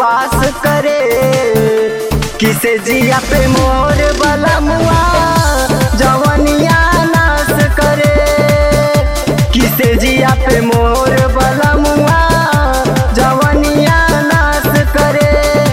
उद्वास करे किसे जिया पे मोर बलमुआ जवनिया नाश करे किसे जिया पे मोर बलमुआ जवनिया नाश करे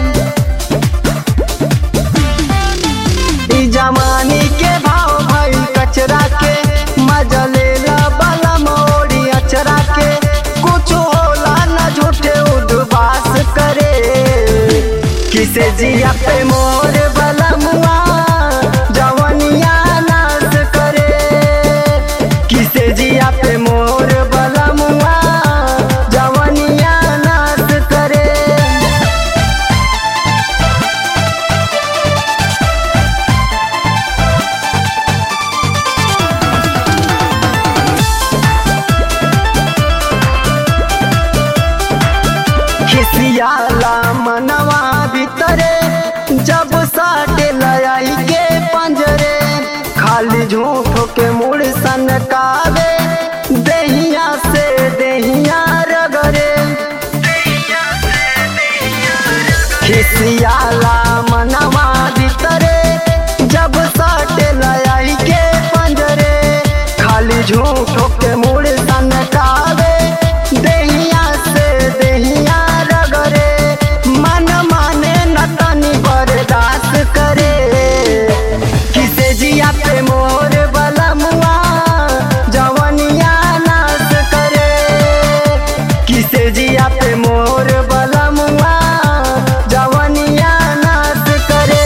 ई जमानी के भाव भई कचरा के मजा लेला बला मोड़ी अचरा के कुछ होला न झूठे उद्वास करे किसे जिया पे मोर बलमुआ जवनिया नाश करे किसे जिया पे मोर बलमुआ जवनिया नाश करे खिसियाला मनवा भीतरे जब साटे लयाई के पंजरे खाली झूठो के मुड़ सनकावे देहिया से देहिया रगरे खिसियाला मनवा भीतरे जब साटे लयाई के पंजरे खाली झूठो के मुड़ सनकावे देहिया से देहिया रगरे मन माने न तनी बर्दाश्त करे किसे जिया पे मोर बलमुआ जवनिया नाश करे किसे जिया पे मोर बलमुआ जवनिया नाश करे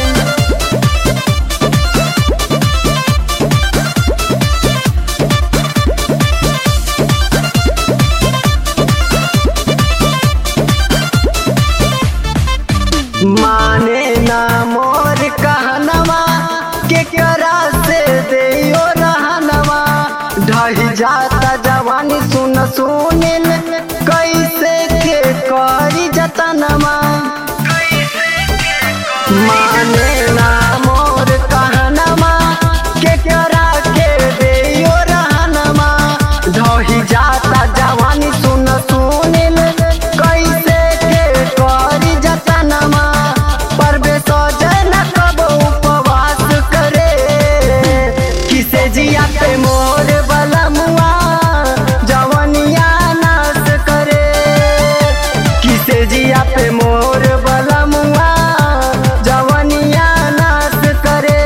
माने ना मोर कहनवा के करा से देयो रहनवा ढही जाता जवानी सुन सुनिल कैसे के करी जतनवा माने ना मोर कहनवा के करा के देयो रहनवा ढही जाता जवानी सुन सुनिल कैसे के करी जतनवा परबे सजन कब उपवास करे किसे जिया पे मोर बलमुआ जवनिया नाश करे किसे जिया पे मोर बलमुआ जवनिया नाश करे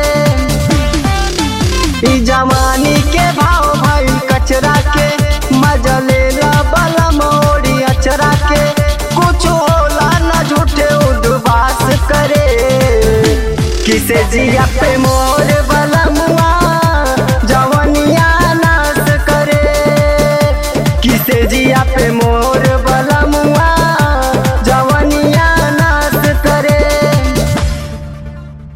ई जमानी के भाव भाई कचरा के मजा लेला बला मोड़ी अचरा के कुछ होला न झूठे उद्वास करे किसे जिया पे मोर